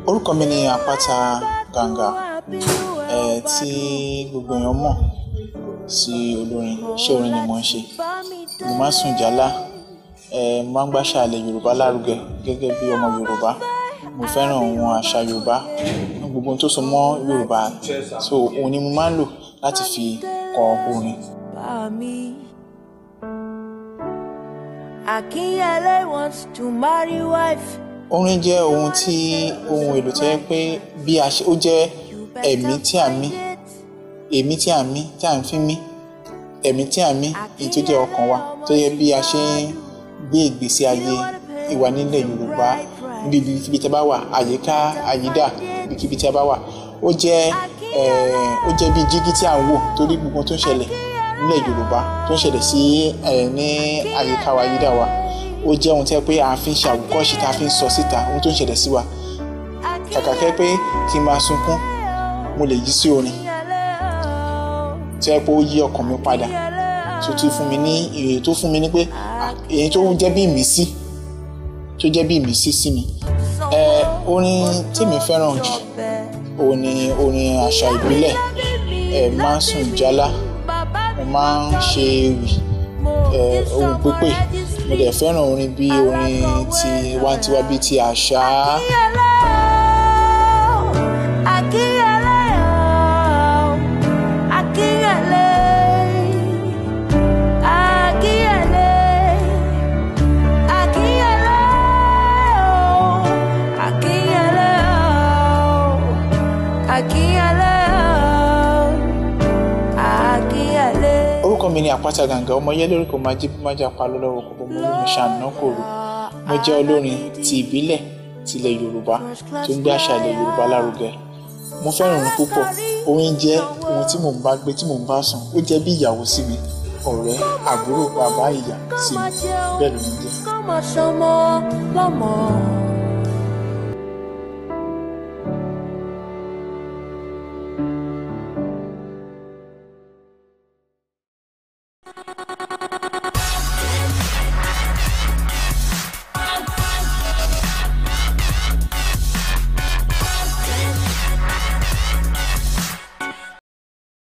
orúkọ mi ni àpáta gàǹgà ẹ tí gbogbo èèyàn mọ̀ sí olórin iṣẹ́ orin ni mo ń ṣe mo máa ń sùn jálá ẹ mo máa ń gbàṣà ilẹ̀ yorùbá lárugẹ gẹ́gẹ́ bí ọmọ yorùbá mo fẹ́ràn ohun àṣà yorùbá gbogbo ohun tó so mọ́ yorùbá so òun ni mo máa ń lò láti fi kọ orin. Akinyele wants to marry wife. orin jẹ́ ohun tí ohun èlò tó yẹ pé bí a ṣe ó jẹ́ ẹ̀mí tí a mí èmí tí a mí tí a ń fi mí ẹ̀mí tí a mí èyí tó jẹ́ ọkàn wa tó yẹ bí a ṣe ń gbé ìgbésí ayé ìwà nílẹ̀ yorùbá níbi ibi tí a bá wà àyíká àyídà ibikíbi tí a bá wà ó jẹ́ ó jẹ́ bí jígí tí a ń wò torí gbogbo tó ń ṣẹlẹ̀ nílẹ̀ yorùbá tó ń ṣẹlẹ̀ sí ní àyíká wa àyídà wa ó jẹ́ ohun tí a pé a fi ń ṣe àwòkọ́ṣe tá a fi ń sọ síta ohun tó ń ṣẹlẹ̀ sí wa kàkà kẹ́ pé kí n máa sunkún mo lè yí sí orin tí a pé ó yí ọkàn mi padà tó tún fún mi ní èrè tó fún mi ní pé èyí tó jẹ́ bí ìmísí tó jẹ́ bí ìmísí sí mi ẹ orin tèmi fẹ́ràn jù òun ni orin àṣà ìbílẹ̀ ẹ máa ń sùn jálá mo máa ń ṣe ewì ẹ ohun pípé mo dẹ̀ fẹ́ràn orin bí orin ti wantiwa bíi ti àṣà. Akinyele o, Akinyele, Akinyele, Akinyele o, Akinyele o, Akinyele o, Akinyele. orúkọ mi ni àpáta gàǹgà ọmọ yẹlẹ orúkọ máa jí máa jà pa lọ́wọ́ kókó mo lómi ṣàná kòrò mo jẹ́ olórin ti ìbílẹ̀ tilẹ̀ yorùbá tó ń gbé àṣà ilẹ̀ yorùbá lárugẹ mo fẹ́ràn orin púpọ̀ orin jẹ́ ohun tí mò ń bá gbé tí mò ń bá sùn ó jẹ́ bí ìyàwó sí mi ọ̀rẹ́ àbúrò bàbá ìyá sí mi bẹ́ẹ̀ ló ń jẹ́. Kọ́mọ ṣọmọ lọ́mọ.